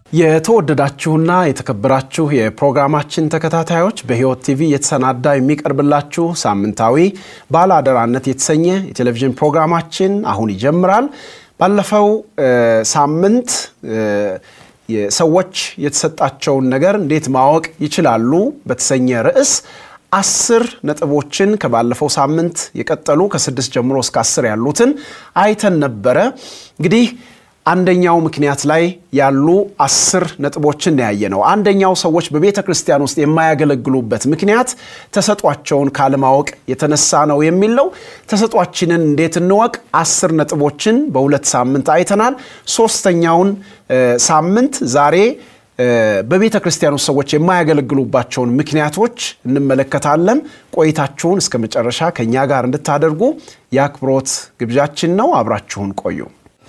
የተወደዳችሁና የተከበራችሁ የፕሮግራማችን ተከታታዮች በሕይወት ቲቪ የተሰናዳ የሚቀርብላችሁ ሳምንታዊ ባለአደራነት የተሰኘ የቴሌቪዥን ፕሮግራማችን አሁን ይጀምራል። ባለፈው ሳምንት ሰዎች የተሰጣቸውን ነገር እንዴት ማወቅ ይችላሉ በተሰኘ ርዕስ አስር ነጥቦችን ከባለፈው ሳምንት የቀጠሉ ከስድስት ጀምሮ እስከ አስር ያሉትን አይተን ነበረ። እንግዲህ አንደኛው ምክንያት ላይ ያሉ አስር ነጥቦችን ያየ ነው። አንደኛው ሰዎች በቤተ ክርስቲያን ውስጥ የማያገለግሉበት ምክንያት ተሰጧቸውን ካለማወቅ የተነሳ ነው የሚል ነው። ተሰጧችንን እንዴት እንወቅ? አስር ነጥቦችን በሁለት ሳምንት አይተናል። ሶስተኛውን ሳምንት ዛሬ በቤተ ክርስቲያን ውስጥ ሰዎች የማያገለግሉባቸውን ምክንያቶች እንመለከታለን። ቆይታችሁን እስከ መጨረሻ ከእኛ ጋር እንድታደርጉ የአክብሮት ግብዣችን ነው። አብራችሁን ቆዩ።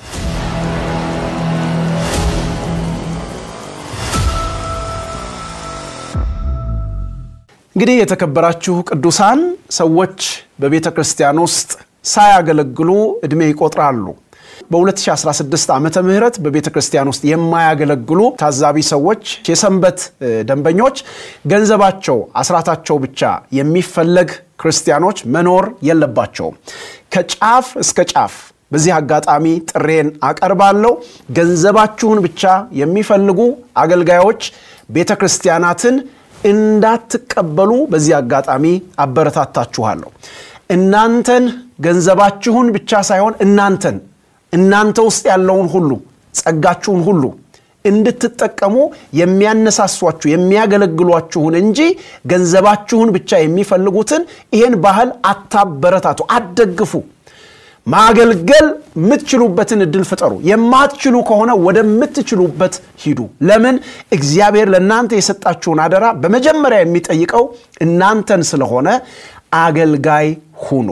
እንግዲህ የተከበራችሁ ቅዱሳን ሰዎች በቤተ ክርስቲያን ውስጥ ሳያገለግሉ ዕድሜ ይቆጥራሉ። በ2016 ዓመተ ምህረት በቤተ ክርስቲያን ውስጥ የማያገለግሉ ታዛቢ ሰዎች፣ የሰንበት ደንበኞች፣ ገንዘባቸው አስራታቸው ብቻ የሚፈለግ ክርስቲያኖች መኖር የለባቸውም። ከጫፍ እስከ ጫፍ በዚህ አጋጣሚ ጥሬን አቀርባለሁ። ገንዘባችሁን ብቻ የሚፈልጉ አገልጋዮች ቤተ ክርስቲያናትን እንዳትቀበሉ በዚህ አጋጣሚ አበረታታችኋለሁ። እናንተን ገንዘባችሁን ብቻ ሳይሆን እናንተን እናንተ ውስጥ ያለውን ሁሉ ጸጋችሁን ሁሉ እንድትጠቀሙ የሚያነሳሷችሁ የሚያገለግሏችሁን እንጂ ገንዘባችሁን ብቻ የሚፈልጉትን ይህን ባህል አታበረታቱ፣ አትደግፉ። ማገልገል የምትችሉበትን እድል ፍጠሩ። የማትችሉ ከሆነ ወደምትችሉበት ሂዱ። ለምን? እግዚአብሔር ለእናንተ የሰጣችሁን አደራ በመጀመሪያ የሚጠይቀው እናንተን ስለሆነ አገልጋይ ሁኑ።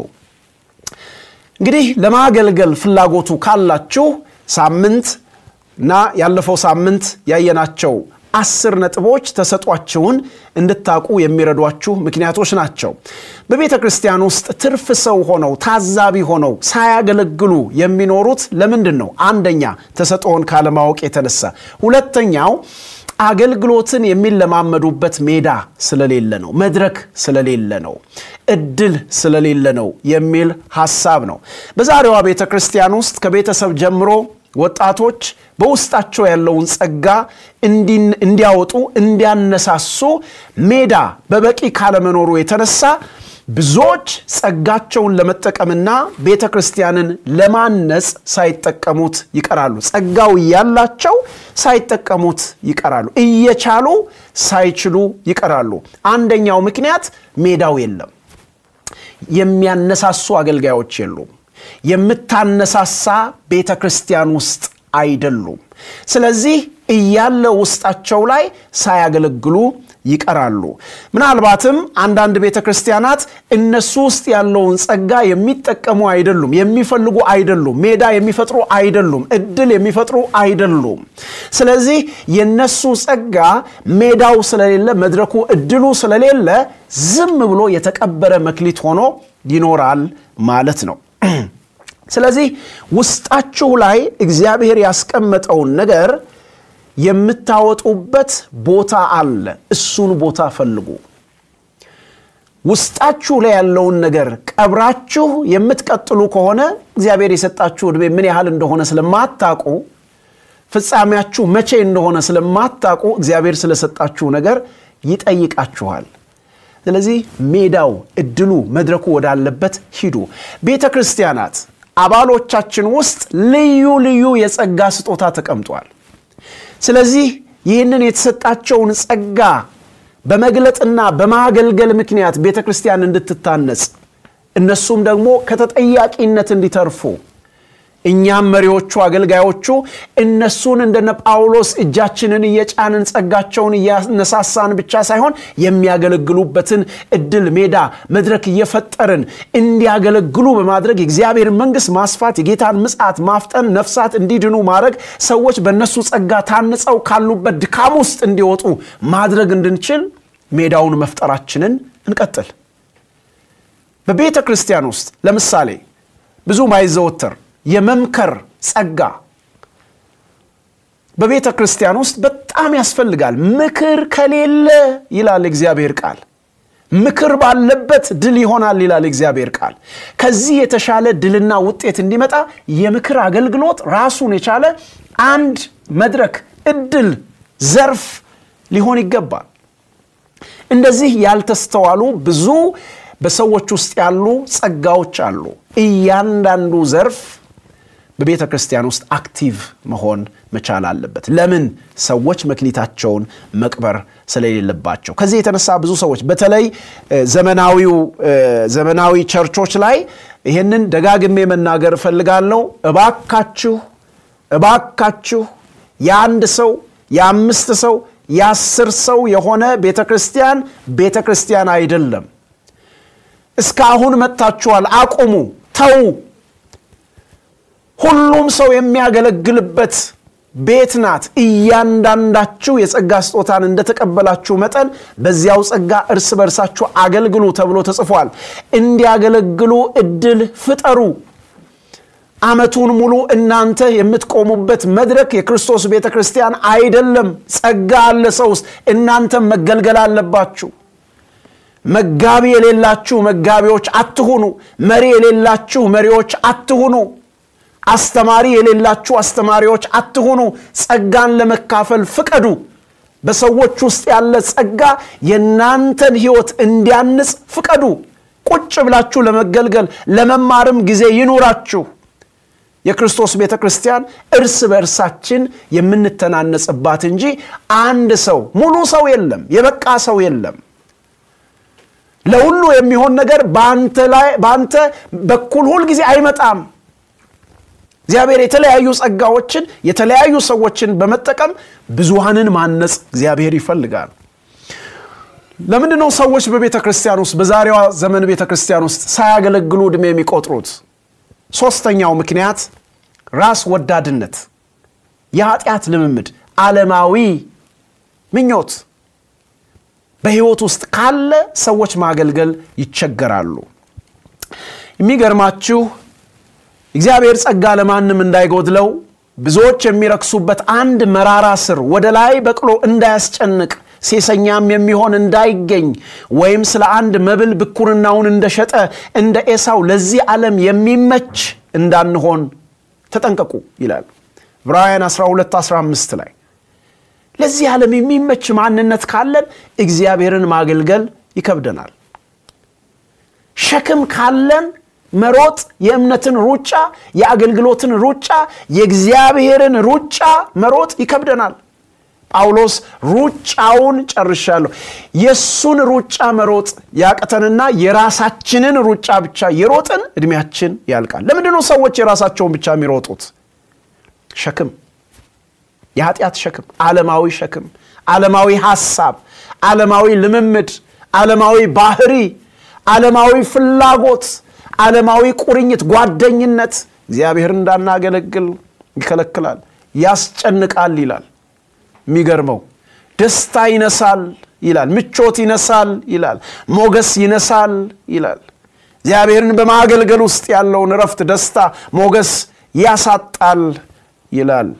እንግዲህ ለማገልገል ፍላጎቱ ካላችሁ ሳምንት እና ያለፈው ሳምንት ያየናቸው አስር ነጥቦች ተሰጧችሁን እንድታውቁ የሚረዷችሁ ምክንያቶች ናቸው። በቤተ ክርስቲያን ውስጥ ትርፍ ሰው ሆነው ታዛቢ ሆነው ሳያገለግሉ የሚኖሩት ለምንድን ነው? አንደኛ ተሰጥኦን ካለማወቅ የተነሳ፣ ሁለተኛው አገልግሎትን የሚለማመዱበት ሜዳ ስለሌለ ነው፣ መድረክ ስለሌለ ነው፣ እድል ስለሌለ ነው የሚል ሐሳብ ነው። በዛሬዋ ቤተ ክርስቲያን ውስጥ ከቤተሰብ ጀምሮ ወጣቶች በውስጣቸው ያለውን ጸጋ እንዲያወጡ እንዲያነሳሱ ሜዳ በበቂ ካለመኖሩ የተነሳ ብዙዎች ጸጋቸውን ለመጠቀምና ቤተ ክርስቲያንን ለማነጽ ሳይጠቀሙት ይቀራሉ። ጸጋው እያላቸው ሳይጠቀሙት ይቀራሉ። እየቻሉ ሳይችሉ ይቀራሉ። አንደኛው ምክንያት ሜዳው የለም። የሚያነሳሱ አገልጋዮች የሉም። የምታነሳሳ ቤተ ክርስቲያን ውስጥ አይደሉም። ስለዚህ እያለ ውስጣቸው ላይ ሳያገለግሉ ይቀራሉ። ምናልባትም አንዳንድ ቤተ ክርስቲያናት እነሱ ውስጥ ያለውን ጸጋ የሚጠቀሙ አይደሉም፣ የሚፈልጉ አይደሉም፣ ሜዳ የሚፈጥሩ አይደሉም፣ እድል የሚፈጥሩ አይደሉም። ስለዚህ የነሱ ጸጋ ሜዳው ስለሌለ፣ መድረኩ እድሉ ስለሌለ ዝም ብሎ የተቀበረ መክሊት ሆኖ ይኖራል ማለት ነው። ስለዚህ ውስጣችሁ ላይ እግዚአብሔር ያስቀመጠውን ነገር የምታወጡበት ቦታ አለ። እሱን ቦታ ፈልጉ። ውስጣችሁ ላይ ያለውን ነገር ቀብራችሁ የምትቀጥሉ ከሆነ እግዚአብሔር የሰጣችሁ ዕድሜ ምን ያህል እንደሆነ ስለማታቁ፣ ፍጻሜያችሁ መቼ እንደሆነ ስለማታቁ እግዚአብሔር ስለሰጣችሁ ነገር ይጠይቃችኋል። ስለዚህ ሜዳው፣ እድሉ፣ መድረኩ ወዳለበት ሂዱ። ቤተ ክርስቲያናት አባሎቻችን ውስጥ ልዩ ልዩ የጸጋ ስጦታ ተቀምጧል። ስለዚህ ይህንን የተሰጣቸውን ጸጋ በመግለጥና በማገልገል ምክንያት ቤተ ክርስቲያን እንድትታነጽ እነሱም ደግሞ ከተጠያቂነት እንዲተርፉ እኛም መሪዎቹ አገልጋዮቹ እነሱን እንደነ ጳውሎስ እጃችንን እየጫንን ጸጋቸውን እያነሳሳን ብቻ ሳይሆን የሚያገለግሉበትን እድል፣ ሜዳ፣ መድረክ እየፈጠርን እንዲያገለግሉ በማድረግ የእግዚአብሔር መንግሥት ማስፋት፣ የጌታን ምጽአት ማፍጠን፣ ነፍሳት እንዲድኑ ማድረግ፣ ሰዎች በእነሱ ጸጋ ታንጸው ካሉበት ድካም ውስጥ እንዲወጡ ማድረግ እንድንችል ሜዳውን መፍጠራችንን እንቀጥል። በቤተ ክርስቲያን ውስጥ ለምሳሌ ብዙ ማይዘወተር የመምከር ጸጋ በቤተ ክርስቲያን ውስጥ በጣም ያስፈልጋል። ምክር ከሌለ ይላል እግዚአብሔር ቃል ምክር ባለበት ድል ይሆናል ይላል እግዚአብሔር ቃል። ከዚህ የተሻለ ድልና ውጤት እንዲመጣ የምክር አገልግሎት ራሱን የቻለ አንድ መድረክ፣ እድል፣ ዘርፍ ሊሆን ይገባል። እንደዚህ ያልተስተዋሉ ብዙ በሰዎች ውስጥ ያሉ ጸጋዎች አሉ። እያንዳንዱ ዘርፍ በቤተ ክርስቲያን ውስጥ አክቲቭ መሆን መቻል አለበት። ለምን? ሰዎች መክሊታቸውን መቅበር ስለሌለባቸው። ከዚህ የተነሳ ብዙ ሰዎች በተለይ ዘመናዊው ዘመናዊ ቸርቾች ላይ ይህንን ደጋግሜ መናገር እፈልጋለሁ። እባካችሁ እባካችሁ የአንድ ሰው የአምስት ሰው የአስር ሰው የሆነ ቤተ ክርስቲያን ቤተ ክርስቲያን አይደለም። እስካሁን መጥታችኋል፣ አቁሙ፣ ተዉ። ሁሉም ሰው የሚያገለግልበት ቤት ናት። እያንዳንዳችሁ የጸጋ ስጦታን እንደተቀበላችሁ መጠን በዚያው ጸጋ እርስ በርሳችሁ አገልግሉ ተብሎ ተጽፏል። እንዲያገለግሉ እድል ፍጠሩ። ዓመቱን ሙሉ እናንተ የምትቆሙበት መድረክ የክርስቶስ ቤተ ክርስቲያን አይደለም። ጸጋ አለ ሰው ውስጥ፣ እናንተም መገልገል አለባችሁ። መጋቢ የሌላችሁ መጋቢዎች አትሁኑ። መሪ የሌላችሁ መሪዎች አትሁኑ። አስተማሪ የሌላችሁ አስተማሪዎች አትሁኑ። ጸጋን ለመካፈል ፍቀዱ። በሰዎች ውስጥ ያለ ጸጋ የእናንተን ሕይወት እንዲያንጽ ፍቀዱ። ቁጭ ብላችሁ ለመገልገል ለመማርም ጊዜ ይኑራችሁ። የክርስቶስ ቤተ ክርስቲያን እርስ በእርሳችን የምንተናነጽባት እንጂ አንድ ሰው ሙሉ ሰው የለም፣ የበቃ ሰው የለም። ለሁሉ የሚሆን ነገር በአንተ በኩል ሁል ጊዜ አይመጣም። እግዚአብሔር የተለያዩ ጸጋዎችን የተለያዩ ሰዎችን በመጠቀም ብዙሃንን ማነጽ እግዚአብሔር ይፈልጋል። ለምንድን ነው ሰዎች በቤተ ክርስቲያን ውስጥ በዛሬዋ ዘመን ቤተ ክርስቲያን ውስጥ ሳያገለግሉ ዕድሜ የሚቆጥሩት? ሶስተኛው ምክንያት ራስ ወዳድነት፣ የኃጢአት ልምምድ፣ ዓለማዊ ምኞት በሕይወት ውስጥ ካለ ሰዎች ማገልገል ይቸገራሉ። የሚገርማችሁ እግዚአብሔር ጸጋ ለማንም እንዳይጎድለው ብዙዎች የሚረክሱበት አንድ መራራ ስር ወደ ላይ በቅሎ እንዳያስጨንቅ ሴሰኛም የሚሆን እንዳይገኝ ወይም ስለ አንድ መብል ብኩርናውን እንደሸጠ እንደ ኤሳው ለዚህ ዓለም የሚመች እንዳንሆን ተጠንቀቁ ይላል ዕብራውያን 12 15 ላይ ለዚህ ዓለም የሚመች ማንነት ካለን እግዚአብሔርን ማገልገል ይከብደናል ሸክም ካለን መሮጥ የእምነትን ሩጫ የአገልግሎትን ሩጫ የእግዚአብሔርን ሩጫ መሮጥ ይከብደናል ጳውሎስ ሩጫውን ጨርሻለሁ የእሱን ሩጫ መሮጥ ያቅተንና የራሳችንን ሩጫ ብቻ የሮጥን እድሜያችን ያልቃል ለምንድን ነው ሰዎች የራሳቸውን ብቻ የሚሮጡት ሸክም የኃጢአት ሸክም ዓለማዊ ሸክም ዓለማዊ ሐሳብ ዓለማዊ ልምምድ ዓለማዊ ባህሪ ዓለማዊ ፍላጎት ዓለማዊ ቁርኝት ጓደኝነት እግዚአብሔር እንዳናገለግል ይከለክላል ያስጨንቃል ይላል የሚገርመው ደስታ ይነሳል ይላል ምቾት ይነሳል ይላል ሞገስ ይነሳል ይላል እግዚአብሔርን በማገልገል ውስጥ ያለውን እረፍት ደስታ ሞገስ ያሳጣል ይላል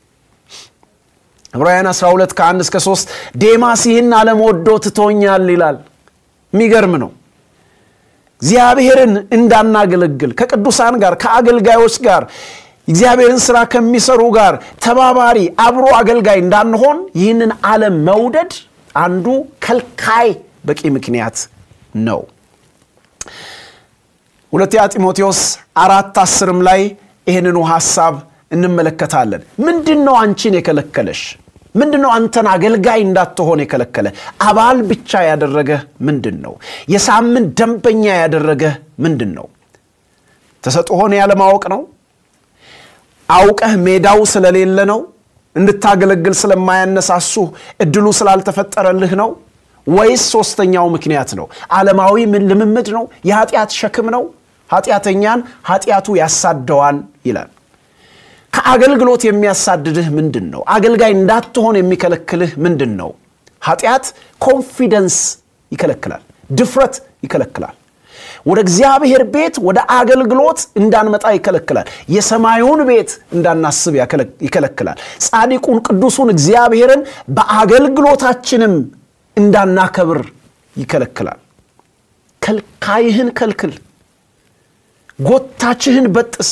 ዕብራውያን 12 ከ1 እስከ 3 ዴማስ ይህን ዓለም ወዶ ትቶኛል ይላል የሚገርም ነው እግዚአብሔርን እንዳናገለግል ከቅዱሳን ጋር ከአገልጋዮች ጋር እግዚአብሔርን ስራ ከሚሰሩ ጋር ተባባሪ አብሮ አገልጋይ እንዳንሆን ይህንን ዓለም መውደድ አንዱ ከልካይ በቂ ምክንያት ነው ሁለተኛ ጢሞቴዎስ አራት አስርም ላይ ይህንኑ ሐሳብ እንመለከታለን ምንድን ነው አንቺን የከለከለሽ ምንድን ነው አንተን አገልጋይ እንዳትሆን የከለከለ አባል ብቻ ያደረገ ምንድን ነው የሳምንት ደንበኛ ያደረገ ምንድን ነው ተሰጥሆን ያለማወቅ ነው አውቀህ ሜዳው ስለሌለ ነው እንድታገለግል ስለማያነሳሱ እድሉ ስላልተፈጠረልህ ነው ወይስ ሶስተኛው ምክንያት ነው ዓለማዊ ልምምድ ነው የኃጢአት ሸክም ነው ኃጢአተኛን ኃጢአቱ ያሳደዋል ይላል ከአገልግሎት የሚያሳድድህ ምንድን ነው አገልጋይ እንዳትሆን የሚከለክልህ ምንድን ነው ኃጢአት ኮንፊደንስ ይከለክላል ድፍረት ይከለክላል ወደ እግዚአብሔር ቤት ወደ አገልግሎት እንዳንመጣ ይከለክላል። የሰማዩን ቤት እንዳናስብ ይከለክላል። ጻድቁን ቅዱሱን እግዚአብሔርን በአገልግሎታችንም እንዳናከብር ይከለክላል። ከልካይህን ከልክል፣ ጎታችህን በጥስ፣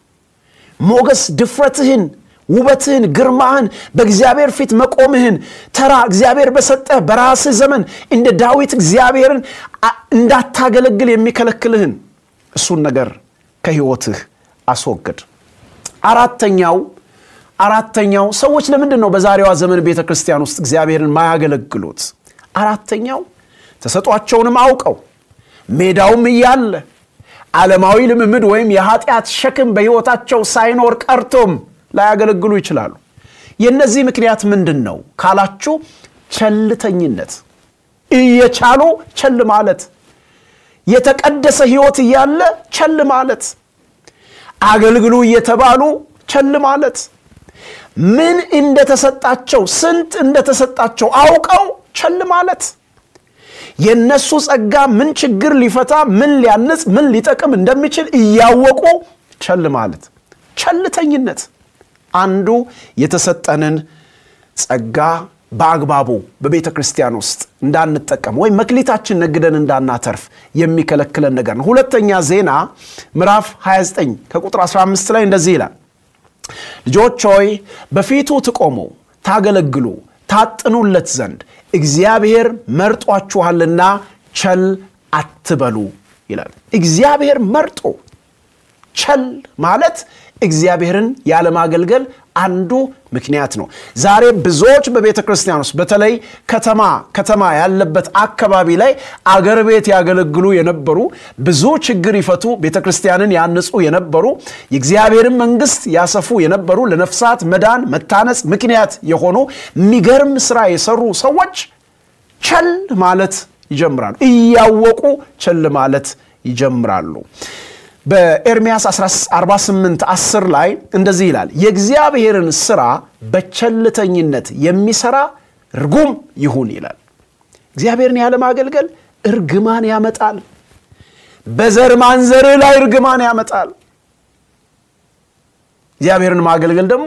ሞገስ ድፍረትህን ውበትህን፣ ግርማህን፣ በእግዚአብሔር ፊት መቆምህን ተራ እግዚአብሔር በሰጠህ በራስህ ዘመን እንደ ዳዊት እግዚአብሔርን እንዳታገለግል የሚከለክልህን እሱን ነገር ከህይወትህ አስወግድ። አራተኛው አራተኛው ሰዎች ለምንድን ነው በዛሬዋ ዘመን ቤተ ክርስቲያን ውስጥ እግዚአብሔርን ማያገለግሉት? አራተኛው ተሰጧቸውንም አውቀው ሜዳውም እያለ ዓለማዊ ልምምድ ወይም የኃጢአት ሸክም በሕይወታቸው ሳይኖር ቀርቶም ላያገለግሉ ይችላሉ። የእነዚህ ምክንያት ምንድን ነው ካላችሁ፣ ቸልተኝነት፣ እየቻሉ ቸል ማለት፣ የተቀደሰ ሕይወት እያለ ቸል ማለት፣ አገልግሉ እየተባሉ ቸል ማለት፣ ምን እንደተሰጣቸው ስንት እንደተሰጣቸው አውቀው ቸል ማለት፣ የእነሱ ጸጋ ምን ችግር ሊፈታ ምን ሊያንጽ ምን ሊጠቅም እንደሚችል እያወቁ ቸል ማለት ቸልተኝነት አንዱ የተሰጠንን ጸጋ በአግባቡ በቤተ ክርስቲያን ውስጥ እንዳንጠቀም ወይም መክሊታችን ነግደን እንዳናተርፍ የሚከለክለን ነገር ነው። ሁለተኛ ዜና ምዕራፍ 29 ከቁጥር 15 ላይ እንደዚህ ይላል፣ ልጆች ሆይ በፊቱ ትቆሙ ታገለግሉ ታጥኑለት ዘንድ እግዚአብሔር መርጧችኋልና ቸል አትበሉ ይላል። እግዚአብሔር መርጦ ቸል ማለት እግዚአብሔርን ያለማገልገል አንዱ ምክንያት ነው። ዛሬ ብዙዎች በቤተ ክርስቲያን ውስጥ በተለይ ከተማ ከተማ ያለበት አካባቢ ላይ አገር ቤት ያገለግሉ የነበሩ ብዙ ችግር ይፈቱ ቤተ ክርስቲያንን ያንጹ የነበሩ የእግዚአብሔርን መንግስት ያሰፉ የነበሩ ለነፍሳት መዳን መታነጽ ምክንያት የሆኑ የሚገርም ስራ የሰሩ ሰዎች ቸል ማለት ይጀምራሉ። እያወቁ ቸል ማለት ይጀምራሉ። በኤርምያስ 48 10 ላይ እንደዚህ ይላል፣ የእግዚአብሔርን ስራ በቸልተኝነት የሚሰራ ርጉም ይሁን ይላል። እግዚአብሔርን ያለማገልገል እርግማን ያመጣል። በዘር ማንዘርህ ላይ እርግማን ያመጣል። እግዚአብሔርን ማገልገል ደግሞ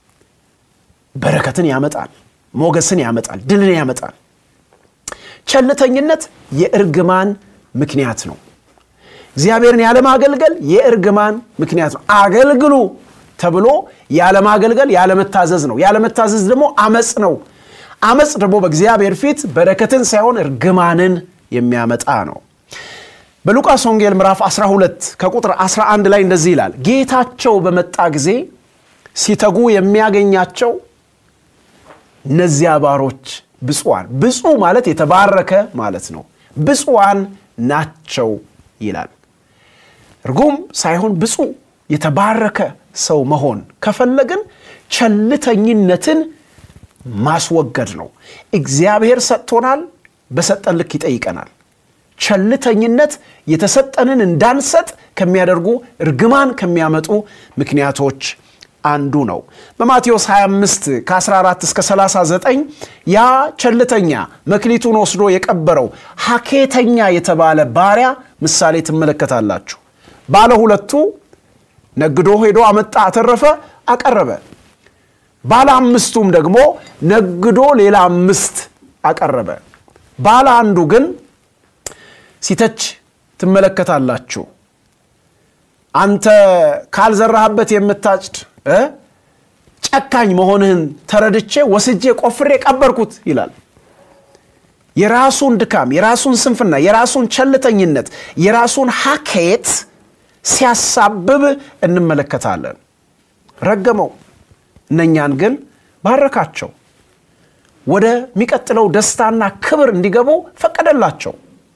በረከትን ያመጣል፣ ሞገስን ያመጣል፣ ድልን ያመጣል። ቸልተኝነት የእርግማን ምክንያት ነው። እግዚአብሔርን ያለማገልገል የእርግማን ምክንያት ነው። አገልግሉ ተብሎ ያለማገልገል ያለመታዘዝ ነው። ያለመታዘዝ ደግሞ አመፅ ነው። አመፅ ደግሞ በእግዚአብሔር ፊት በረከትን ሳይሆን እርግማንን የሚያመጣ ነው። በሉቃስ ወንጌል ምዕራፍ 12 ከቁጥር 11 ላይ እንደዚህ ይላል፣ ጌታቸው በመጣ ጊዜ ሲተጉ የሚያገኛቸው እነዚያ ባሮች ብፁዓን፣ ብፁዕ ማለት የተባረከ ማለት ነው። ብፁዓን ናቸው ይላል። ርጉም ሳይሆን ብፁዕ የተባረከ ሰው መሆን ከፈለግን ቸልተኝነትን ማስወገድ ነው። እግዚአብሔር ሰጥቶናል፣ በሰጠን ልክ ይጠይቀናል። ቸልተኝነት የተሰጠንን እንዳንሰጥ ከሚያደርጉ እርግማን ከሚያመጡ ምክንያቶች አንዱ ነው። በማቴዎስ 25 ከ14 እስከ 39 ያ ቸልተኛ መክሊቱን ወስዶ የቀበረው ሐኬተኛ የተባለ ባሪያ ምሳሌ ትመለከታላችሁ። ባለ ሁለቱ ነግዶ ሄዶ አመጣ፣ አተረፈ፣ አቀረበ። ባለ አምስቱም ደግሞ ነግዶ ሌላ አምስት አቀረበ። ባለ አንዱ ግን ሲተች ትመለከታላችሁ። አንተ ካልዘራህበት የምታጭድ ጨካኝ መሆንህን ተረድቼ ወስጄ ቆፍሬ ቀበርኩት ይላል። የራሱን ድካም፣ የራሱን ስንፍና፣ የራሱን ቸልተኝነት፣ የራሱን ሐኬት ሲያሳብብ እንመለከታለን። ረገመው፣ እነኛን ግን ባረካቸው። ወደሚቀጥለው ደስታና ክብር እንዲገቡ ፈቀደላቸው።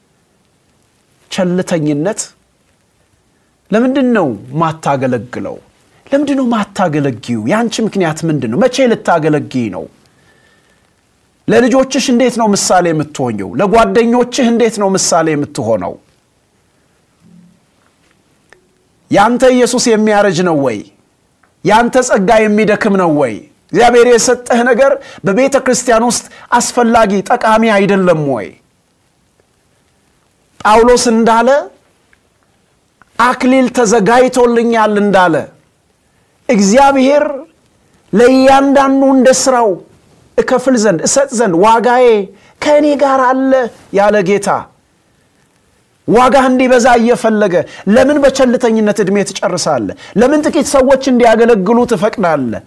ቸልተኝነት ለምንድን ነው ማታገለግለው? ለምንድን ነው ማታገለጊው? የአንቺ ምክንያት ምንድን ነው? መቼ ልታገለጊ ነው? ለልጆችሽ እንዴት ነው ምሳሌ የምትሆኘው? ለጓደኞችህ እንዴት ነው ምሳሌ የምትሆነው? ያንተ ኢየሱስ የሚያረጅ ነው ወይ? ያንተ ጸጋ የሚደክም ነው ወይ? እግዚአብሔር የሰጠህ ነገር በቤተ ክርስቲያን ውስጥ አስፈላጊ ጠቃሚ አይደለም ወይ? ጳውሎስ እንዳለ አክሊል ተዘጋጅቶልኛል እንዳለ እግዚአብሔር ለእያንዳንዱ እንደ ስራው እከፍል ዘንድ እሰጥ ዘንድ ዋጋዬ ከእኔ ጋር አለ ያለ ጌታ ዋጋህ እንዲበዛ እየፈለገ ለምን በቸልተኝነት ዕድሜ ትጨርሳለህ? ለምን ጥቂት ሰዎች እንዲያገለግሉ ትፈቅዳለህ?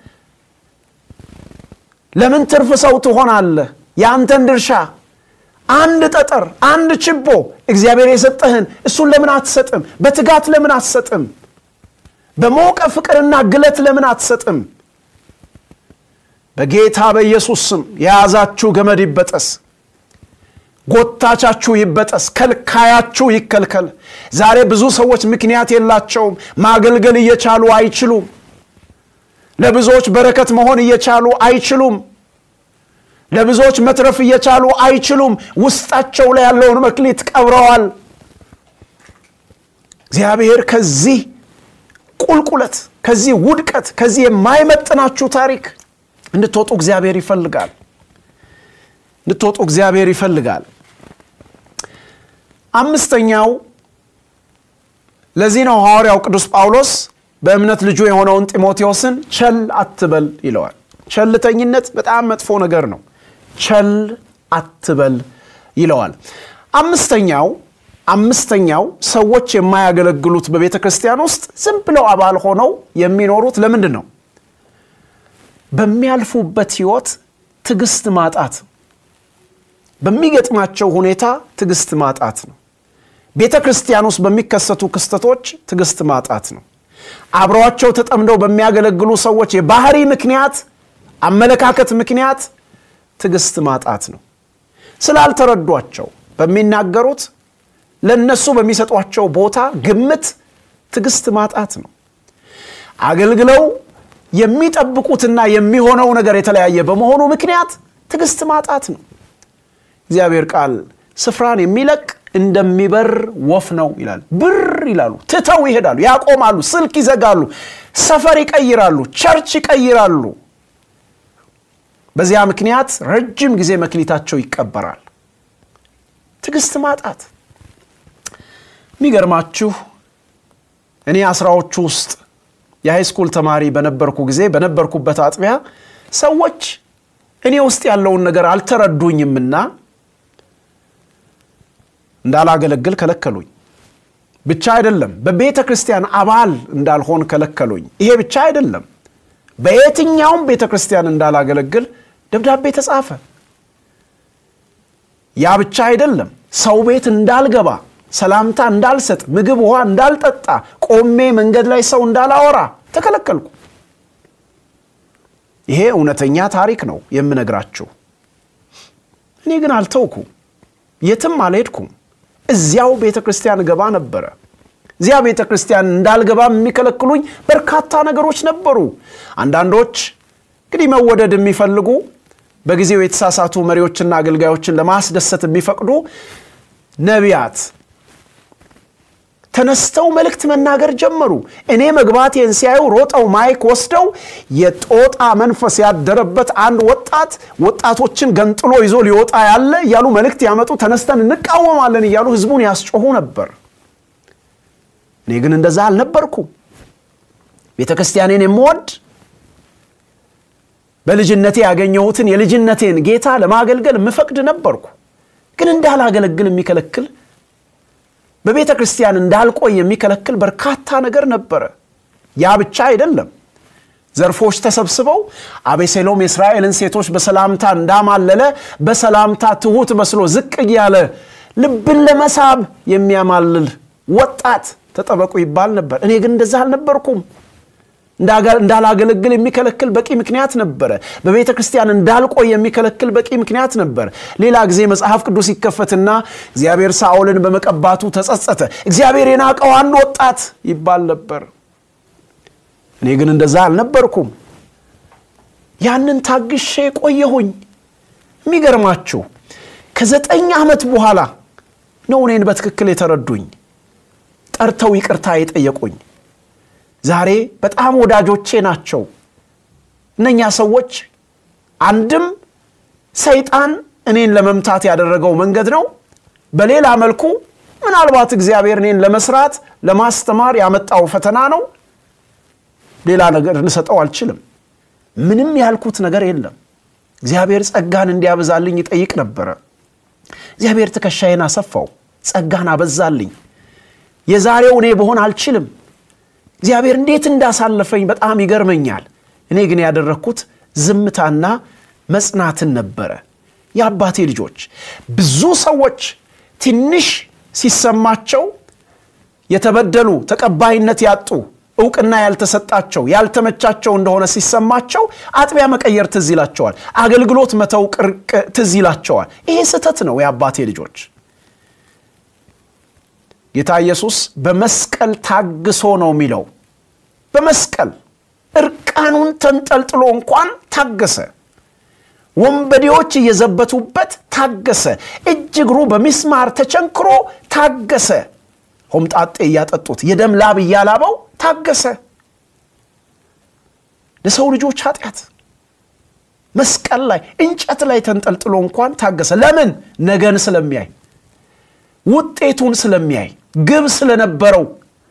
ለምን ትርፍ ሰው ትሆናለህ? የአንተን ድርሻ አንድ ጠጠር፣ አንድ ችቦ እግዚአብሔር የሰጠህን እሱን ለምን አትሰጥም? በትጋት ለምን አትሰጥም? በሞቀ ፍቅርና ግለት ለምን አትሰጥም? በጌታ በኢየሱስ ስም የያዛችሁ ገመድ ይበጠስ፣ ጎታቻችሁ ይበጠስ፣ ከልካያችሁ ይከልከል። ዛሬ ብዙ ሰዎች ምክንያት የላቸውም። ማገልገል እየቻሉ አይችሉም። ለብዙዎች በረከት መሆን እየቻሉ አይችሉም። ለብዙዎች መትረፍ እየቻሉ አይችሉም። ውስጣቸው ላይ ያለውን መክሊት ቀብረዋል። እግዚአብሔር ከዚህ ቁልቁለት፣ ከዚህ ውድቀት፣ ከዚህ የማይመጥናችሁ ታሪክ እንድትወጡ እግዚአብሔር ይፈልጋል። እንድትወጡ እግዚአብሔር ይፈልጋል። አምስተኛው ለዚህ ነው ሐዋርያው ቅዱስ ጳውሎስ በእምነት ልጁ የሆነውን ጢሞቴዎስን ቸል አትበል ይለዋል። ቸልተኝነት በጣም መጥፎ ነገር ነው። ቸል አትበል ይለዋል። አምስተኛው አምስተኛው ሰዎች የማያገለግሉት በቤተ ክርስቲያን ውስጥ ዝም ብለው አባል ሆነው የሚኖሩት ለምንድን ነው? በሚያልፉበት ህይወት ትዕግስት ማጣት፣ በሚገጥማቸው ሁኔታ ትዕግስት ማጣት ነው። ቤተ ክርስቲያን ውስጥ በሚከሰቱ ክስተቶች ትዕግስት ማጣት ነው። አብረዋቸው ተጠምደው በሚያገለግሉ ሰዎች የባህሪ ምክንያት፣ አመለካከት ምክንያት ትዕግስት ማጣት ነው። ስላልተረዷቸው በሚናገሩት ለነሱ በሚሰጧቸው ቦታ ግምት ትዕግስት ማጣት ነው። አገልግለው የሚጠብቁትና የሚሆነው ነገር የተለያየ በመሆኑ ምክንያት ትዕግስት ማጣት ነው። እግዚአብሔር ቃል ስፍራን የሚለቅ እንደሚበር ወፍ ነው ይላል። ብር ይላሉ፣ ትተው ይሄዳሉ፣ ያቆማሉ፣ ስልክ ይዘጋሉ፣ ሰፈር ይቀይራሉ፣ ቸርች ይቀይራሉ። በዚያ ምክንያት ረጅም ጊዜ መክሊታቸው ይቀበራል። ትዕግስት ማጣት የሚገርማችሁ እኔ አስራዎቹ ውስጥ የሃይስኩል ተማሪ በነበርኩ ጊዜ በነበርኩበት አጥቢያ ሰዎች እኔ ውስጥ ያለውን ነገር አልተረዱኝምና እንዳላገለግል ከለከሉኝ። ብቻ አይደለም በቤተ ክርስቲያን አባል እንዳልሆን ከለከሉኝ። ይሄ ብቻ አይደለም በየትኛውም ቤተ ክርስቲያን እንዳላገለግል ደብዳቤ ተጻፈ። ያ ብቻ አይደለም ሰው ቤት እንዳልገባ ሰላምታ እንዳልሰጥ፣ ምግብ ውሃ እንዳልጠጣ፣ ቆሜ መንገድ ላይ ሰው እንዳላወራ ተከለከልኩ። ይሄ እውነተኛ ታሪክ ነው የምነግራችሁ። እኔ ግን አልተውኩም፣ የትም አልሄድኩም። እዚያው ቤተ ክርስቲያን ገባ ነበረ። እዚያ ቤተ ክርስቲያን እንዳልገባ የሚከለክሉኝ በርካታ ነገሮች ነበሩ። አንዳንዶች እንግዲህ መወደድ የሚፈልጉ በጊዜው የተሳሳቱ መሪዎችና አገልጋዮችን ለማስደሰት የሚፈቅዱ ነቢያት ተነስተው መልእክት መናገር ጀመሩ። እኔ መግባቴን ሲያዩ ሮጠው ማይክ ወስደው የጦጣ መንፈስ ያደረበት አንድ ወጣት ወጣቶችን ገንጥሎ ይዞ ሊወጣ ያለ እያሉ መልእክት ያመጡ፣ ተነስተን እንቃወማለን እያሉ ህዝቡን ያስጮሁ ነበር። እኔ ግን እንደዛ አልነበርኩም። ቤተ ክርስቲያኔን የምወድ በልጅነቴ ያገኘሁትን የልጅነቴን ጌታ ለማገልገል የምፈቅድ ነበርኩ። ግን እንዳላገለግል የሚከለክል በቤተ ክርስቲያን እንዳልቆይ የሚከለክል በርካታ ነገር ነበረ። ያ ብቻ አይደለም። ዘርፎች ተሰብስበው አቤሴሎም የእስራኤልን ሴቶች በሰላምታ እንዳማለለ በሰላምታ ትሑት መስሎ ዝቅ እያለ ልብን ለመሳብ የሚያማልል ወጣት ተጠበቁ ይባል ነበር። እኔ ግን እንደዛ አልነበርኩም። እንዳላገለግል የሚከለክል በቂ ምክንያት ነበረ። በቤተ ክርስቲያን እንዳልቆይ የሚከለክል በቂ ምክንያት ነበር። ሌላ ጊዜ መጽሐፍ ቅዱስ ይከፈትና እግዚአብሔር ሳኦልን በመቀባቱ ተጸጸተ፣ እግዚአብሔር የናቀው አንድ ወጣት ይባል ነበር። እኔ ግን እንደዛ አልነበርኩም። ያንን ታግሼ ቆየሁኝ። የሚገርማችሁ ከዘጠኝ ዓመት በኋላ ነው እኔን በትክክል የተረዱኝ፣ ጠርተው ይቅርታ የጠየቁኝ። ዛሬ በጣም ወዳጆቼ ናቸው። እነኛ ሰዎች አንድም ሰይጣን እኔን ለመምታት ያደረገው መንገድ ነው። በሌላ መልኩ ምናልባት እግዚአብሔር እኔን ለመስራት ለማስተማር ያመጣው ፈተና ነው። ሌላ ነገር ልሰጠው አልችልም። ምንም ያልኩት ነገር የለም። እግዚአብሔር ጸጋን እንዲያበዛልኝ ይጠይቅ ነበረ። እግዚአብሔር ትከሻዬን አሰፋው፣ ጸጋን አበዛልኝ። የዛሬው እኔ በሆን አልችልም። እግዚአብሔር እንዴት እንዳሳለፈኝ በጣም ይገርመኛል። እኔ ግን ያደረግኩት ዝምታና መጽናትን ነበረ። የአባቴ ልጆች ብዙ ሰዎች ትንሽ ሲሰማቸው የተበደሉ ተቀባይነት ያጡ እውቅና ያልተሰጣቸው ያልተመቻቸው እንደሆነ ሲሰማቸው አጥቢያ መቀየር ትዝ ይላቸዋል። አገልግሎት መተው ትዝ ይላቸዋል። ይሄ ስህተት ነው። የአባቴ ልጆች ጌታ ኢየሱስ በመስቀል ታግሶ ነው የሚለው። በመስቀል እርቃኑን ተንጠልጥሎ እንኳን ታገሰ። ወንበዴዎች እየዘበቱበት ታገሰ። እጅ እግሩ በሚስማር ተቸንክሮ ታገሰ። ሆምጣጤ እያጠጡት የደም ላብ እያላበው ታገሰ። ለሰው ልጆች ኃጢአት መስቀል ላይ እንጨት ላይ ተንጠልጥሎ እንኳን ታገሰ። ለምን? ነገን ስለሚያይ ውጤቱን ስለሚያይ ግብ ስለነበረው።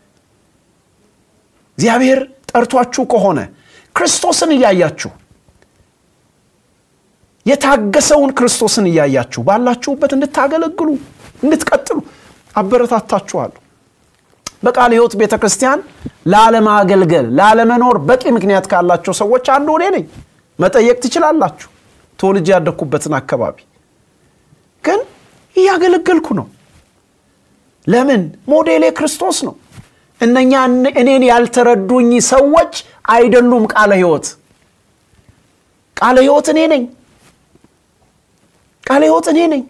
እግዚአብሔር ጠርቷችሁ ከሆነ ክርስቶስን እያያችሁ የታገሰውን ክርስቶስን እያያችሁ ባላችሁበት እንድታገለግሉ እንድትቀጥሉ አበረታታችኋለሁ። በቃለ ሕይወት ቤተ ክርስቲያን ላለማገልገል ላለመኖር በቂ ምክንያት ካላቸው ሰዎች አንዱ እኔ ነኝ። መጠየቅ ትችላላችሁ። ተወልጄ ያደግኩበትን አካባቢ ግን እያገለገልኩ ነው። ለምን? ሞዴሌ ክርስቶስ ነው። እነኛ እኔን ያልተረዱኝ ሰዎች አይደሉም ቃለ ሕይወት። ቃለ ሕይወት እኔ ነኝ። ቃለ ሕይወት እኔ ነኝ።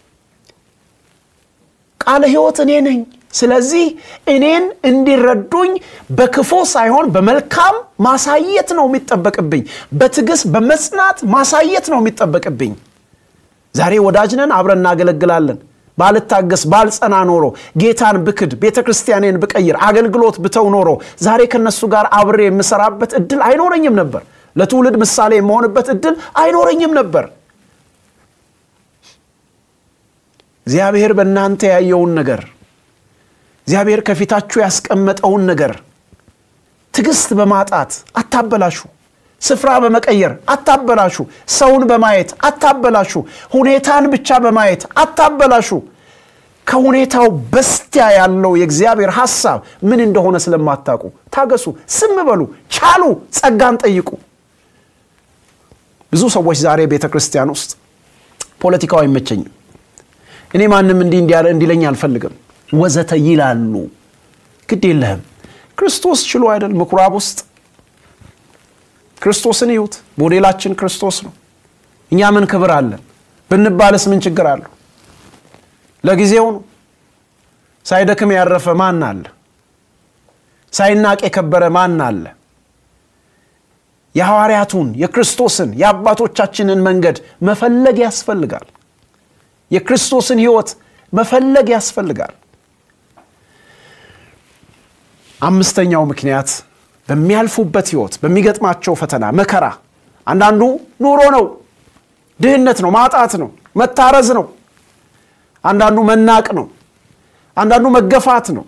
ቃለ ሕይወት እኔ ነኝ። ስለዚህ እኔን እንዲረዱኝ በክፉ ሳይሆን በመልካም ማሳየት ነው የሚጠበቅብኝ። በትዕግስት በመጽናት ማሳየት ነው የሚጠበቅብኝ። ዛሬ ወዳጅ ነን፣ አብረን እናገለግላለን። ባልታገስ ባልጸና ኖሮ ጌታን ብክድ ቤተ ክርስቲያኔን ብቀይር አገልግሎት ብተው ኖሮ ዛሬ ከነሱ ጋር አብሬ የምሰራበት እድል አይኖረኝም ነበር። ለትውልድ ምሳሌ የመሆንበት እድል አይኖረኝም ነበር። እግዚአብሔር በእናንተ ያየውን ነገር እግዚአብሔር ከፊታችሁ ያስቀመጠውን ነገር ትዕግስት በማጣት አታበላሹ። ስፍራ በመቀየር አታበላሹ። ሰውን በማየት አታበላሹ። ሁኔታን ብቻ በማየት አታበላሹ። ከሁኔታው በስቲያ ያለው የእግዚአብሔር ሐሳብ ምን እንደሆነ ስለማታውቁ ታገሱ፣ ዝም በሉ፣ ቻሉ፣ ጸጋን ጠይቁ። ብዙ ሰዎች ዛሬ ቤተ ክርስቲያን ውስጥ ፖለቲካው አይመቸኝም፣ እኔ ማንም እንዲህ እንዲለኝ አልፈልግም ወዘተ ይላሉ። ግድ የለህም ክርስቶስ ችሎ አይደል ምኩራብ ውስጥ ክርስቶስን ይዩት። ሞዴላችን ክርስቶስ ነው። እኛ ምን ክብር አለን ብንባልስ ምን ችግር አለው? ለጊዜው ነው። ሳይደክም ያረፈ ማን አለ? ሳይናቅ የከበረ ማን አለ? የሐዋርያቱን የክርስቶስን የአባቶቻችንን መንገድ መፈለግ ያስፈልጋል። የክርስቶስን ሕይወት መፈለግ ያስፈልጋል። አምስተኛው ምክንያት በሚያልፉበት ሕይወት በሚገጥማቸው ፈተና መከራ፣ አንዳንዱ ኑሮ ነው፣ ድህነት ነው፣ ማጣት ነው፣ መታረዝ ነው። አንዳንዱ መናቅ ነው፣ አንዳንዱ መገፋት ነው፣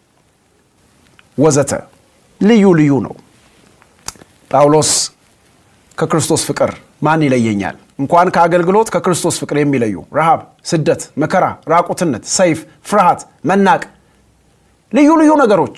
ወዘተ ልዩ ልዩ ነው። ጳውሎስ ከክርስቶስ ፍቅር ማን ይለየኛል? እንኳን ከአገልግሎት ከክርስቶስ ፍቅር የሚለዩ ረሃብ፣ ስደት፣ መከራ፣ ራቁትነት፣ ሰይፍ፣ ፍርሃት፣ መናቅ፣ ልዩ ልዩ ነገሮች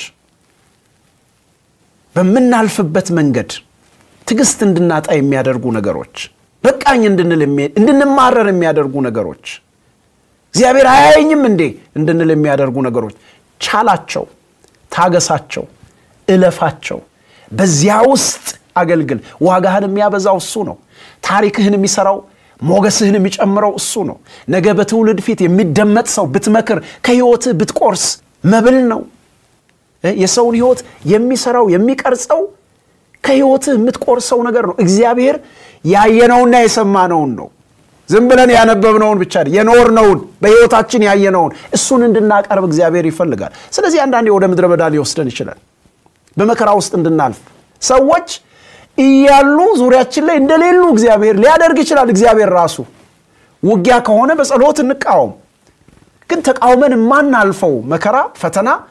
በምናልፍበት መንገድ ትዕግስት እንድናጣ የሚያደርጉ ነገሮች፣ በቃኝ እንድንል እንድንማረር የሚያደርጉ ነገሮች፣ እግዚአብሔር አያየኝም እንዴ እንድንል የሚያደርጉ ነገሮች፣ ቻላቸው፣ ታገሳቸው፣ እለፋቸው። በዚያ ውስጥ አገልግል። ዋጋህን የሚያበዛው እሱ ነው። ታሪክህን የሚሰራው ሞገስህን የሚጨምረው እሱ ነው። ነገ በትውልድ ፊት የሚደመጥ ሰው ብትመክር፣ ከህይወትህ ብትቆርስ መብል ነው። የሰውን ህይወት የሚሰራው የሚቀርጸው ከህይወትህ የምትቆርሰው ነገር ነው። እግዚአብሔር ያየነውና የሰማነውን ነው። ዝም ብለን ያነበብነውን ብቻ የኖርነውን በህይወታችን ያየነውን እሱን እንድናቀርብ እግዚአብሔር ይፈልጋል። ስለዚህ አንዳንዴ ወደ ምድረ በዳ ሊወስደን ይችላል፣ በመከራ ውስጥ እንድናልፍ ሰዎች እያሉ ዙሪያችን ላይ እንደሌሉ እግዚአብሔር ሊያደርግ ይችላል። እግዚአብሔር ራሱ ውጊያ ከሆነ በጸሎት እንቃወም። ግን ተቃውመን የማናልፈው መከራ፣ ፈተና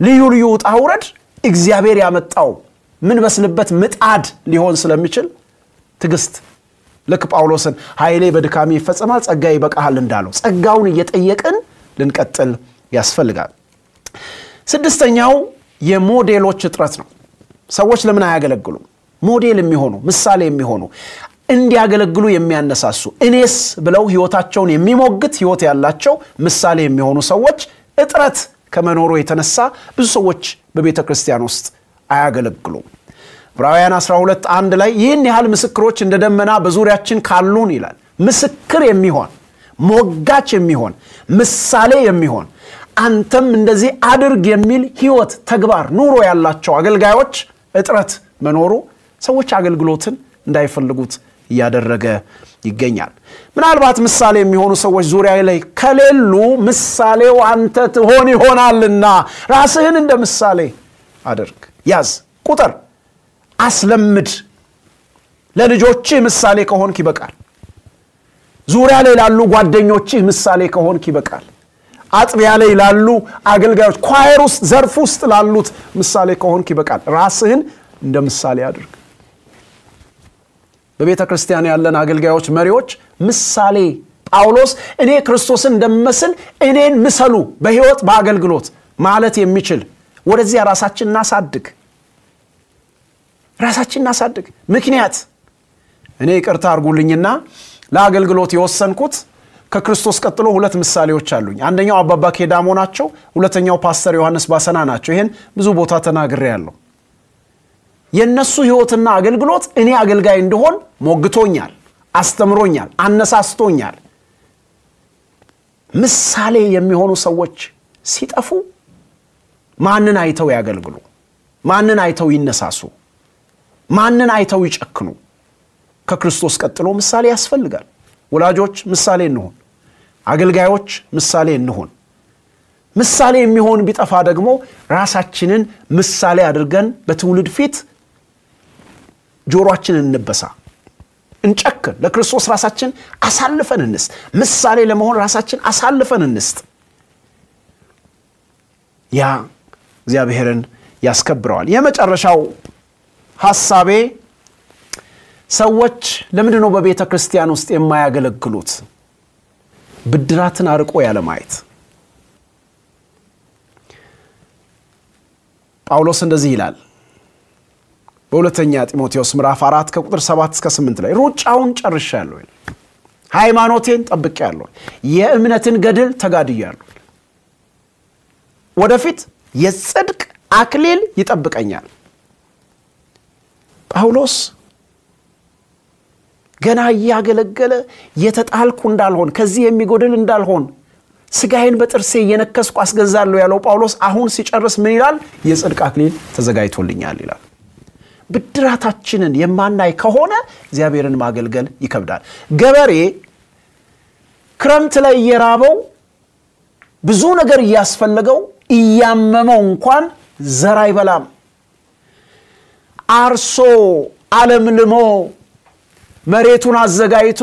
ልዩ ልዩ ውጣ ውረድ እግዚአብሔር ያመጣው ምን በስልበት ምጣድ ሊሆን ስለሚችል ትዕግስት ልክ ጳውሎስን ኃይሌ በድካሜ ይፈጸማል ጸጋ ይበቃሃል እንዳለው ጸጋውን እየጠየቅን ልንቀጥል ያስፈልጋል። ስድስተኛው የሞዴሎች እጥረት ነው። ሰዎች ለምን አያገለግሉም? ሞዴል የሚሆኑ ምሳሌ የሚሆኑ እንዲያገለግሉ የሚያነሳሱ እኔስ ብለው ህይወታቸውን የሚሞግት ህይወት ያላቸው ምሳሌ የሚሆኑ ሰዎች እጥረት ከመኖሩ የተነሳ ብዙ ሰዎች በቤተ ክርስቲያን ውስጥ አያገለግሉም። ዕብራውያን 12 አንድ ላይ ይህን ያህል ምስክሮች እንደ ደመና በዙሪያችን ካሉን ይላል። ምስክር የሚሆን ሞጋች የሚሆን ምሳሌ የሚሆን አንተም እንደዚህ አድርግ የሚል ህይወት፣ ተግባር፣ ኑሮ ያላቸው አገልጋዮች እጥረት መኖሩ ሰዎች አገልግሎትን እንዳይፈልጉት እያደረገ ይገኛል። ምናልባት ምሳሌ የሚሆኑ ሰዎች ዙሪያ ላይ ከሌሉ ምሳሌው አንተ ትሆን ይሆናልና ራስህን እንደ ምሳሌ አድርግ፣ ያዝ፣ ቁጥር፣ አስለምድ። ለልጆችህ ምሳሌ ከሆንክ ይበቃል። ዙሪያ ላይ ላሉ ጓደኞችህ ምሳሌ ከሆንክ ይበቃል። አጥቢያ ላይ ላሉ አገልጋዮች፣ ኳየር ውስጥ፣ ዘርፍ ውስጥ ላሉት ምሳሌ ከሆንክ ይበቃል። ራስህን እንደ ምሳሌ አድርግ። በቤተ ክርስቲያን ያለን አገልጋዮች፣ መሪዎች ምሳሌ ጳውሎስ እኔ ክርስቶስን እንደምመስል እኔን ምሰሉ በሕይወት በአገልግሎት ማለት የሚችል ወደዚያ ራሳችን እናሳድግ፣ ራሳችን እናሳድግ። ምክንያት እኔ ይቅርታ አድርጉልኝና ለአገልግሎት የወሰንኩት ከክርስቶስ ቀጥሎ ሁለት ምሳሌዎች አሉኝ። አንደኛው አባባ ኬዳሞ ናቸው። ሁለተኛው ፓስተር ዮሐንስ ባሰና ናቸው። ይህን ብዙ ቦታ ተናግሬ ያለው የእነሱ ሕይወትና አገልግሎት እኔ አገልጋይ እንደሆን ሞግቶኛል፣ አስተምሮኛል፣ አነሳስቶኛል። ምሳሌ የሚሆኑ ሰዎች ሲጠፉ ማንን አይተው ያገልግሉ? ማንን አይተው ይነሳሱ? ማንን አይተው ይጨክኑ? ከክርስቶስ ቀጥሎ ምሳሌ ያስፈልጋል። ወላጆች ምሳሌ እንሆን፣ አገልጋዮች ምሳሌ እንሆን። ምሳሌ የሚሆን ቢጠፋ ደግሞ ራሳችንን ምሳሌ አድርገን በትውልድ ፊት ጆሮአችንን እንበሳ፣ እንጨክን። ለክርስቶስ ራሳችን አሳልፈን እንስጥ። ምሳሌ ለመሆን ራሳችን አሳልፈን እንስጥ። ያ እግዚአብሔርን ያስከብረዋል። የመጨረሻው ሐሳቤ ሰዎች ለምንድን ነው በቤተ ክርስቲያን ውስጥ የማያገለግሉት? ብድራትን አርቆ ያለማየት። ጳውሎስ እንደዚህ ይላል በሁለተኛ ጢሞቴዎስ ምዕራፍ አራት ከቁጥር ሰባት እስከ ስምንት ላይ ሩጫውን ጨርሻለሁ፣ ሃይማኖቴን ጠብቄአለሁ፣ የእምነትን ገድል ተጋድያለሁ፣ ወደፊት የጽድቅ አክሊል ይጠብቀኛል። ጳውሎስ ገና እያገለገለ የተጣልኩ እንዳልሆን ከዚህ የሚጎድል እንዳልሆን ስጋዬን በጥርሴ እየነከስኩ አስገዛለሁ ያለው ጳውሎስ አሁን ሲጨርስ ምን ይላል? የጽድቅ አክሊል ተዘጋጅቶልኛል ይላል። ብድራታችንን የማናይ ከሆነ እግዚአብሔርን ማገልገል ይከብዳል። ገበሬ ክረምት ላይ እየራበው ብዙ ነገር እያስፈለገው እያመመው እንኳን ዘር አይበላም። አርሶ አለምልሞ መሬቱን አዘጋጅቶ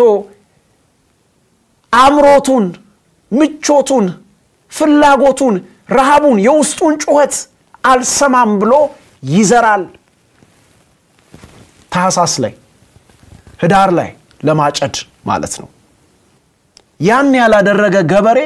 አምሮቱን፣ ምቾቱን፣ ፍላጎቱን፣ ረሃቡን፣ የውስጡን ጩኸት አልሰማም ብሎ ይዘራል። ታህሳስ ላይ ህዳር ላይ ለማጨድ ማለት ነው። ያን ያላደረገ ገበሬ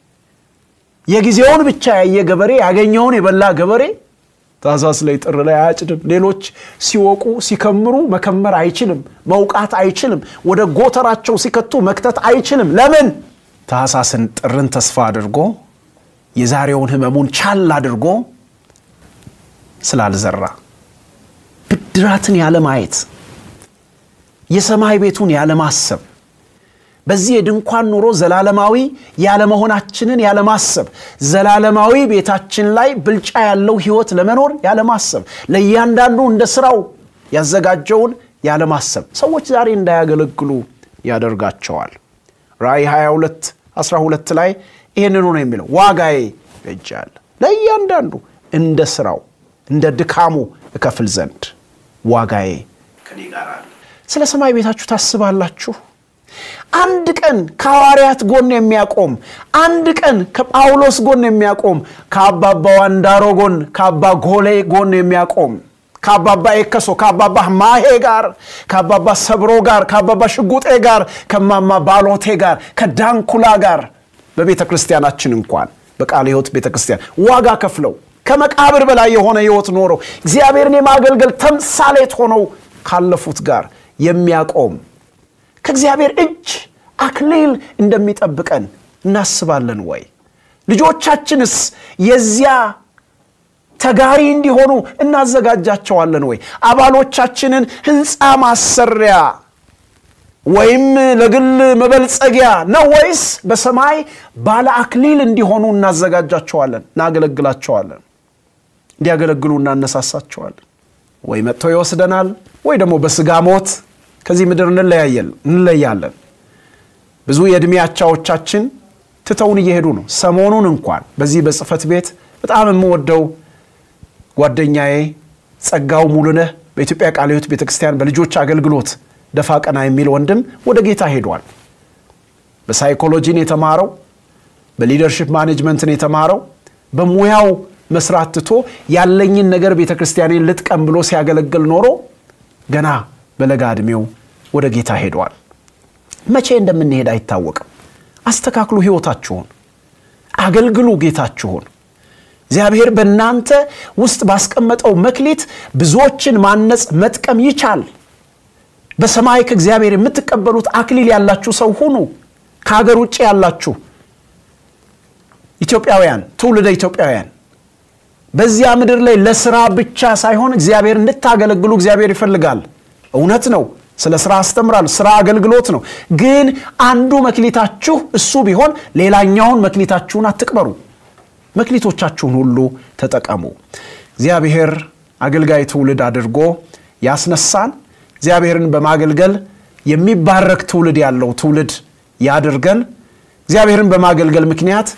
የጊዜውን ብቻ ያየ ገበሬ ያገኘውን የበላ ገበሬ ታህሳስ ላይ ጥር ላይ አያጭድም። ሌሎች ሲወቁ ሲከምሩ መከመር አይችልም፣ መውቃት አይችልም፣ ወደ ጎተራቸው ሲከቱ መክተት አይችልም። ለምን? ታህሳስን ጥርን ተስፋ አድርጎ የዛሬውን ህመሙን ቻል አድርጎ ስላልዘራ ብድራትን ያለማየት የሰማይ ቤቱን ያለማሰብ በዚህ የድንኳን ኑሮ ዘላለማዊ ያለመሆናችንን ያለማሰብ ዘላለማዊ ቤታችን ላይ ብልጫ ያለው ህይወት ለመኖር ያለማሰብ ለእያንዳንዱ እንደ ስራው ያዘጋጀውን ያለማሰብ ሰዎች ዛሬ እንዳያገለግሉ ያደርጋቸዋል። ራእይ 22 12 ላይ ይህንኑ ነው የሚለው ዋጋዬ በእጄ አለ ለእያንዳንዱ እንደ ስራው እንደ ድካሙ እከፍል ዘንድ ዋጋዬ ከኔ ጋር አለ። ስለ ሰማይ ቤታችሁ ታስባላችሁ? አንድ ቀን ከሐዋርያት ጎን የሚያቆም አንድ ቀን ከጳውሎስ ጎን የሚያቆም ከአባባ ዋንዳሮ ጎን ከአባ ጎሌ ጎን የሚያቆም ከአባባ ኤከሶ ከአባባ ማሄ ጋር ከአባባ ሰብሮ ጋር ከአባባ ሽጉጤ ጋር ከማማ ባሎቴ ጋር ከዳንኩላ ጋር በቤተ ክርስቲያናችን እንኳን በቃለ ሕይወት ቤተ ክርስቲያን ዋጋ ከፍለው ከመቃብር በላይ የሆነ ሕይወት ኖረው እግዚአብሔርን የማገልገል ተምሳሌት ሆነው ካለፉት ጋር የሚያቆም ከእግዚአብሔር እጅ አክሊል እንደሚጠብቀን እናስባለን ወይ? ልጆቻችንስ የዚያ ተጋሪ እንዲሆኑ እናዘጋጃቸዋለን ወይ? አባሎቻችንን ሕንፃ ማሰሪያ ወይም ለግል መበልጸጊያ ነው ወይስ በሰማይ ባለ አክሊል እንዲሆኑ እናዘጋጃቸዋለን፣ እናገለግላቸዋለን፣ እንዲያገለግሉ እናነሳሳቸዋለን? ወይ መጥቶ ይወስደናል ወይ ደግሞ በስጋ ሞት ከዚህ ምድር እንለያለን። ብዙ የዕድሜ አቻዎቻችን ትተውን እየሄዱ ነው። ሰሞኑን እንኳን በዚህ በጽህፈት ቤት በጣም የምወደው ጓደኛዬ ጸጋው ሙሉነህ በኢትዮጵያ ቃለ ሕይወት ቤተ ክርስቲያን በልጆች አገልግሎት ደፋ ቀና የሚል ወንድም ወደ ጌታ ሄዷል። በሳይኮሎጂን የተማረው በሊደርሽፕ ማኔጅመንትን የተማረው በሙያው መስራት ትቶ ያለኝን ነገር ቤተ ክርስቲያኔን ልጥቀም ብሎ ሲያገለግል ኖሮ ገና በለጋ ዕድሜው ወደ ጌታ ሄደዋል። መቼ እንደምንሄድ አይታወቅም። አስተካክሉ ሕይወታችሁን፣ አገልግሉ ጌታችሁን። እግዚአብሔር በእናንተ ውስጥ ባስቀመጠው መክሊት ብዙዎችን ማነጽ መጥቀም ይቻል። በሰማይ ከእግዚአብሔር የምትቀበሉት አክሊል ያላችሁ ሰው ሁኑ። ከሀገር ውጭ ያላችሁ ኢትዮጵያውያን፣ ትውልደ ኢትዮጵያውያን በዚያ ምድር ላይ ለስራ ብቻ ሳይሆን እግዚአብሔር እንድታገለግሉ እግዚአብሔር ይፈልጋል። እውነት ነው። ስለ ስራ አስተምራለሁ። ስራ አገልግሎት ነው። ግን አንዱ መክሊታችሁ እሱ ቢሆን ሌላኛውን መክሊታችሁን አትቅበሩ። መክሊቶቻችሁን ሁሉ ተጠቀሙ። እግዚአብሔር አገልጋይ ትውልድ አድርጎ ያስነሳን። እግዚአብሔርን በማገልገል የሚባረክ ትውልድ ያለው ትውልድ ያድርገን። እግዚአብሔርን በማገልገል ምክንያት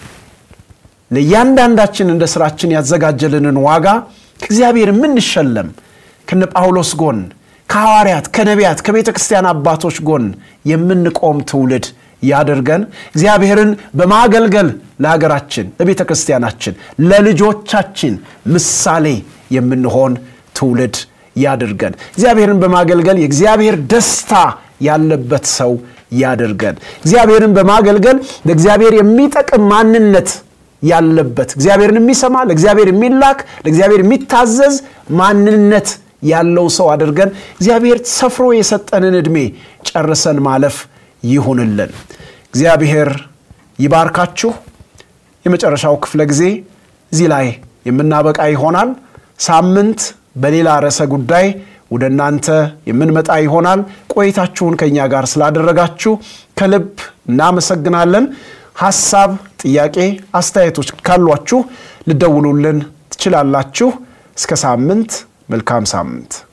ለእያንዳንዳችን እንደ ስራችን ያዘጋጀልንን ዋጋ ከእግዚአብሔር የምንሸለም ከነ ጳውሎስ ጎን ከሐዋርያት፣ ከነቢያት፣ ከቤተ ክርስቲያን አባቶች ጎን የምንቆም ትውልድ ያደርገን። እግዚአብሔርን በማገልገል ለሀገራችን፣ ለቤተ ክርስቲያናችን፣ ለልጆቻችን ምሳሌ የምንሆን ትውልድ ያድርገን። እግዚአብሔርን በማገልገል የእግዚአብሔር ደስታ ያለበት ሰው ያድርገን። እግዚአብሔርን በማገልገል ለእግዚአብሔር የሚጠቅም ማንነት ያለበት እግዚአብሔርን የሚሰማ ለእግዚአብሔር የሚላክ ለእግዚአብሔር የሚታዘዝ ማንነት ያለው ሰው አድርገን እግዚአብሔር ሰፍሮ የሰጠንን ዕድሜ ጨርሰን ማለፍ ይሁንልን። እግዚአብሔር ይባርካችሁ። የመጨረሻው ክፍለ ጊዜ እዚህ ላይ የምናበቃ ይሆናል። ሳምንት በሌላ ርዕሰ ጉዳይ ወደ እናንተ የምንመጣ ይሆናል። ቆይታችሁን ከእኛ ጋር ስላደረጋችሁ ከልብ እናመሰግናለን። ሐሳብ፣ ጥያቄ፣ አስተያየቶች ካሏችሁ ልደውሉልን ትችላላችሁ። እስከ ሳምንት መልካም ሳምንት